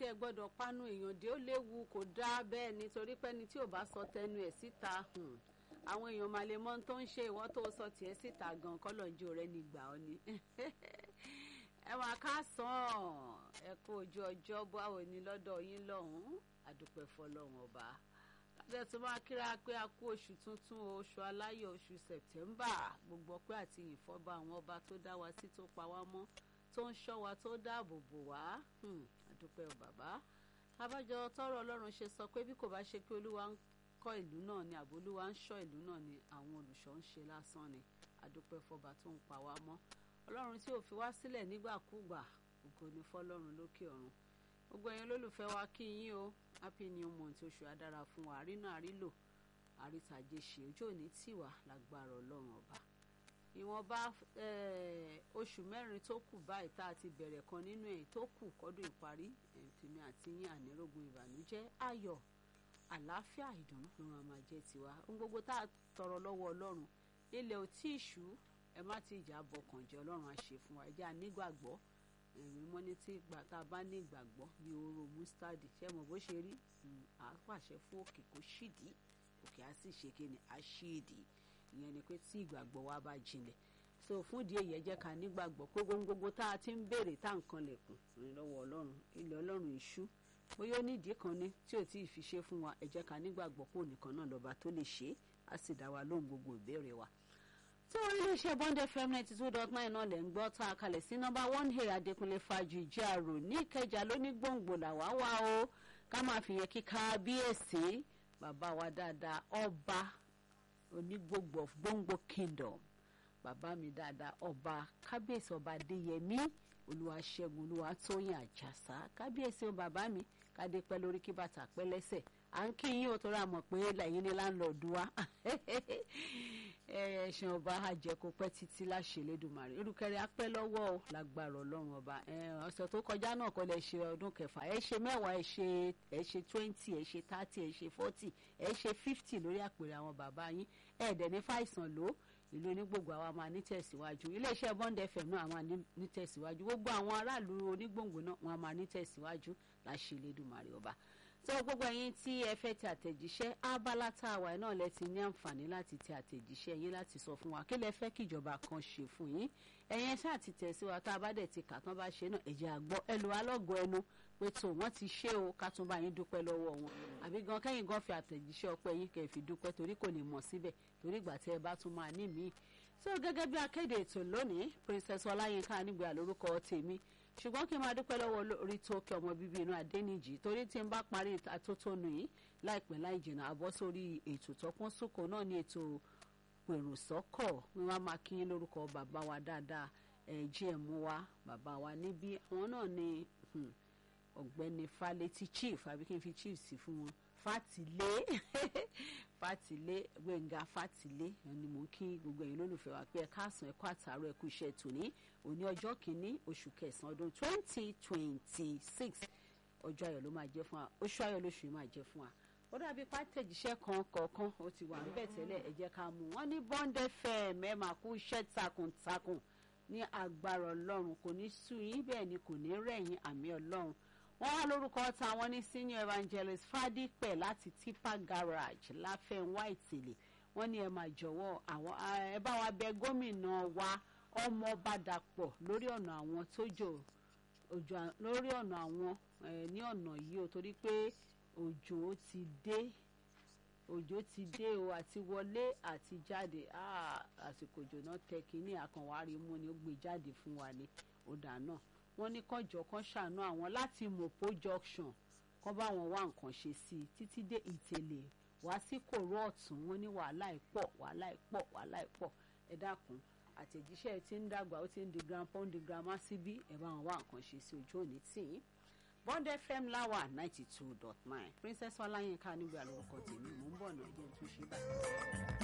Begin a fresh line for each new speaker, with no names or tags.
ẹ gbọ́dọ̀ panu èèyàn dé ó léwu kò dáa bẹ́ẹ̀ nítorí pé ẹni tí ò bá sọ tẹnu ẹ̀ síta hmm, àwọn èèyàn máa lè mọ ohun tó ń ṣe ìwọ tó sọ tiẹ̀ síta gan kọ́lọ́njọ́ rẹ ní gbà ọ́ ni ẹ wà ká sàn ẹ kó ojú ọjọ́ báwo ni lọ́dọ̀ yín lọ́hùn-ún àdúpẹ́ fọlọ́run ọba láti ẹ̀tún máa kíra pé a kú oṣù tuntun oṣù aláyọ̀ oṣù sẹ̀tẹ́mbà gbogbo ọpẹ́ àti ìfọ́ba àwọn ọba tó dá wa sí tó pa wá mọ́ tó ń ṣọ́ wa tó dáàbò bò wá àdúpẹ́ o bàbá abájọ tọrọ ọlọ́run ṣe sọ pé bí kò bá ṣe pé olúwa ń kọ́ ìlú náà ni àbò olúwa ń ṣọ́ ìlú náà ni àwọn olùṣọ́ ń ṣe lásán ni àdúpẹ́ fọba tó ń pa wá mọ́ ọlọ́run tí ò fi wá sílẹ̀ nígbàkúgbà ògo ni fọlọ́run lókè ọ̀run gbogbo ẹ̀yin olólùfẹ́ wa kí yín o happy new month oṣù adára fún wa àrínà àrílò àrítàjẹ ṣe ojú òní tìwà lágbára ọlọ́run ọba ìwọ̀nba oṣù mẹ́rin tó kù báyìí tá a ti bẹ̀rẹ̀ kan nínú ẹ̀ tó kù kọ́dún ìparí tèmi àti yín ànírógun ìbànújẹ́ ayọ̀ àlàáfíà ìdùnnú ló máa máa jẹ́ tiwa ohun gbogbo tá a tọrọ lọ́wọ́ ọlọ́run ilẹ̀ ò tí ì ṣú ẹ má ti ìjà bọkàn jẹ́ ọlọ́run á ṣe fún wa ẹ jẹ́ ànígbàgbọ́ ẹ̀rín mọ́ ní tí ìgbà tá a bá ní ìgbàgbọ́ bí oró mustadi ṣé mo bó ṣe rí à á pàṣẹ fún òkè kó ṣídìí òkè á sì ṣe kíni á ṣídìí ìyẹn ni pé tí ìgbàgbọ́ wa bá jinlẹ̀ so fún ìdí èyí ẹ jẹ́ ká nígbàgbọ́ pé gbogbo tá a ti ń béèrè tá à ń kan lẹ̀kùn rìn lọ́wọ́ ọlọ́run ilẹ̀ ọlọ́run ìṣú bóyá ó nídìí kan ní tí ò tí ì fi ṣe fún wa ẹ jẹ́ ká nígbàgbọ́ pé ònìkan náà lọ́ba tó lè ṣe é á sì dá wa lóhùn gbogbo ìbéèrè wa tí orí iléeṣẹ́ bond fm ninety two dot nine náà lẹ̀ ń gbọ́ tá a kalẹ̀ sí nọ́mbà one hey adékúnlé fàájì ìjárò ní ìkẹjà lóní gbòǹgbò làwa wà o ká máa fi yẹn kí kábíyèsí bàbá wa dáadáa ọba onígbòǹgbò of gbòǹgbò kingdom bàbá mi dáadáa ọba kábíyèsí ọba adéyẹmí olúwaṣẹ́gun olúwatóyìn àjàsá kábíyèsí o bàbá mi kádé pẹ́ lórí kí bàtà pẹ́ lẹ́sẹ̀ à ń kí yín o torí àmọ̀ pé lẹ́yìn ní láńlọ́ọ̀dù wa ẹ̀sìn ọba àjẹkù pẹ́ títí láṣẹ lẹ́dùnmarè irúkẹrẹ apẹ́ lọ́wọ́ o lágbára ọlọ́run ọba ọ̀sẹ̀ tó kọjá náà kọ́ lẹ ṣe ọdún kẹfà ẹ ṣe mẹ́wàá ẹ ṣe ẹ ṣe twenty ẹ ṣe thirty ẹ ṣe forty ẹ ṣe fifty lórí àpèrè àwọn bàbá yín ẹ̀ẹ́dẹ̀ ní fàìsàn ló ìlú onígbòǹgbò àwa máa ní tẹ̀síwájú iléeṣẹ́ bond fm náà máa ní tẹ̀síwájú gbogbo àwọn aráàlú onígbòǹgbò náà wọn máa ní tẹ̀síwájú láṣẹ lẹ́dùnmarè ọba tó gbogbo ẹ̀yin tí ẹ fẹ́ tẹ àtẹ̀jíṣẹ́ abala tá a wà náà lẹ ti ní àǹfààní láti tẹ àtẹ̀jíṣẹ́ yín láti sọ fún wa kí lẹ fẹ́ kíjọba kan ṣe fún yín ẹ̀yin ṣáà ti tẹ̀ sí wa tá a bá dẹ̀ ti kà tán bá ṣe náà ẹ̀jẹ̀ àgbọ̀ ẹlò alọ́gọ̀ ẹnu pé tó wọ́n ti ṣe o ká tún bá yín dúpẹ́ lọ́wọ́ wọn àbí gan kẹ́yìn gan fi àtẹ̀jíṣẹ́ ọpẹ́ yín kẹ́ fi dúpẹ́ torí kò ní mọ̀ síbẹ̀ torí ìgbà tí ẹ bá tún máa ní míì so gẹ́gẹ́ bí akéde ètò lónìí princess ọláyínká nígbà lórúkọ tèmi ṣùgbọ́n kí n máa dúpẹ́ lọ́wọ́ orí tó kí ọmọ bíbí inú adẹ́nìjì torí tí n bá parí àtótónu yìí láìpẹ́ láì jìnnà àbọ̀ sórí ètò tọpọ́n sóko náà ní ètò pèrò sọ́kọ̀ wọn wá máa kí yín lórúkọ bàbá wa dáadáa gm wa bàbá wa níbí àwọn náà ní ọ̀gbẹ́ni falẹ́tì chief àbí kí n fi chief sí fún wọn fàtìlé fàtìlé gbẹ̀ngà fàtìlé ni mò ń kí gbogbo ẹ̀yin lólùfẹ́ wa pé ẹ káàsán ẹ kú àtàárọ̀ ẹ kú iṣẹ́ tòní òní ọjọ́ kìíní oṣù kẹsàn-án ọdún twenty twenty six ọjọ́ ayọ̀ ló máa jẹ́ fún wa oṣù ayọ̀ lóṣù yìí máa jẹ́ fún wa ó dàbí pátẹ́jíṣẹ́ kan kọ̀ọ̀kan ó ti wà níbẹ̀ tẹ́lẹ̀ ẹ jẹ́ ká mú wọn ní bond fm ẹ máa kú iṣẹ́ takuntakun ní agbára ọlọ́run kò ní sú yín bẹ́ẹ̀ ni kò ní rẹ̀yìn àmì ọlọ́run wọ́n wá lórúkọ táwọn ní senior evangelist fadípẹ̀ láti tipa garage láfẹ̀wá ìtìlẹ̀ wọ́n ní ẹ máa jọ̀wọ́ àwọn ẹ bá wa bẹ gómìnà wa ọmọọba dàpọ̀ lórí ọ̀nà àwọn tó jò òjò lórí ọ̀nà àwọn ní ọ̀nà yìí o torí pé òjò ti dé òjò ti dé o àti wọlé àti jáde àsìkò òjò náà tẹ kínní àkànwárí mú ni ó gbé jáde fún wa ní ọ̀dà náà wọ́n ní kọjọ kan ṣàánú àwọn láti mopo junction kán bá wọn wá nǹkan ṣe sí i títí dé ìtẹ̀lẹ̀ wá sí kòró ọ̀tún wọ́n ní wàhálà ìpọ̀ wàhálà ìpọ̀ wàhálà ìpọ̀ ẹ dákun àtẹ̀jíṣẹ́ ti ń dàgbà ó ti ń di grandpa ó ń di grandma síbí ẹ bá wọn wá nǹkan ṣe sí ojú òní tì í bond fm láwà ninety two dot nine princess ọláyínká nígbà lórúkọ tèmi mò ń bọ̀ náà jẹ́ tún ṣe báyìí.